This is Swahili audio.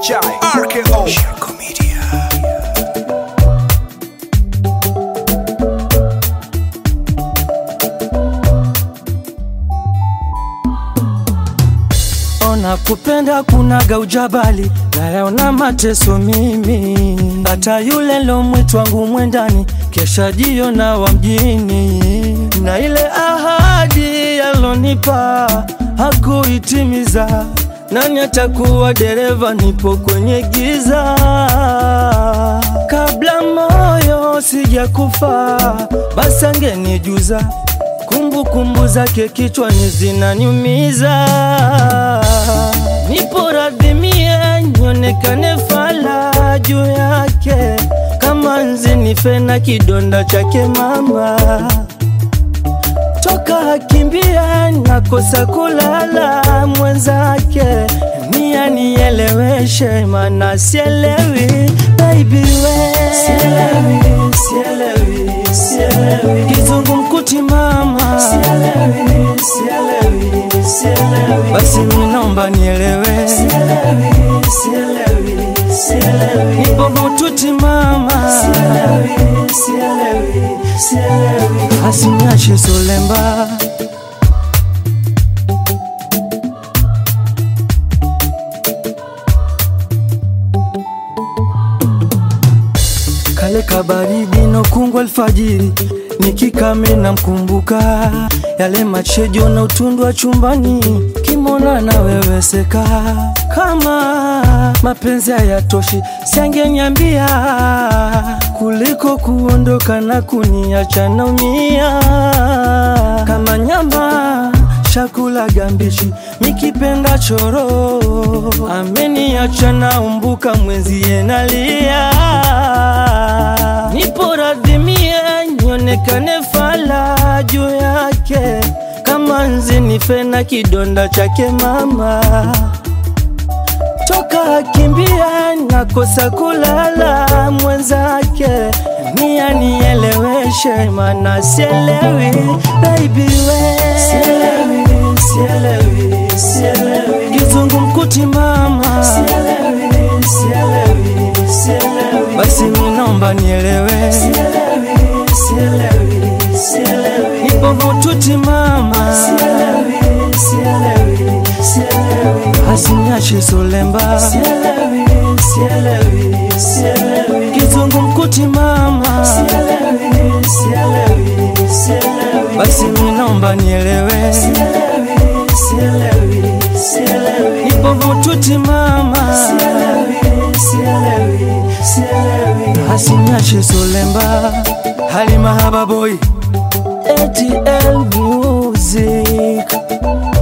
Chai RKO Shirko Media Ona kupenda kunaga ujabali, nayaona mateso mimi, hata yule lo mwitu wangu mwendani, kesha jiona wa mjini, na ile ahadi yalonipa hakuitimiza. Nani atakuwa dereva? Nipo kwenye giza, kabla moyo sijakufa, basi angenijuza kumbukumbu zake kichwani zinaniumiza. Nipo radhi mie nionekane fala juu yake, kama nzi nife na kidonda chake mama toka akimbia nakosa kulala mwenzake nia nieleweshe mana sielewi baby we sielewi, sielewi, sielewi. kizungu mkuti mama sielewi, sielewi, sielewi. basi minaomba nielewe sielewi, sielewi, sielewi. nipo mututi mama sielewi, sielewi, sielewi. asiniache solemba kale kabaridi nokungwa alfajiri nikikame na mkumbuka yale machejo na utundu wa chumbani kimona naweweseka kama mapenzi hayatoshi siangeniambia kuliko kuondoka na kuniacha naumia kama nyama shakula gambichi nikipenda choro ameniacha naumbuka mwenzie nalia nipo radhi mie nionekane fala juu yake kama nzi nife na kidonda chake mama toka akimbia nakosa kulala mwenzake nia nieleweshe mana sielewi baby we sielewi, sielewi, sielewi. kizungu mkuti mama sielewi, sielewi, sielewi. basi minaomba nielewe sielewi, sielewi, sielewi. nipo mututi mama sielewi, sielewi, sielewi. asiniache solemba sielewi, sielewi, sielewi. kizungu mkuti mama sielewi, sielewi, sielewi. basi minaomba nielewe sielewi, sielewi, sielewi. nipo mututi mama sielewi, sielewi, sielewi. asiniache solemba hali mahaba boy ATL music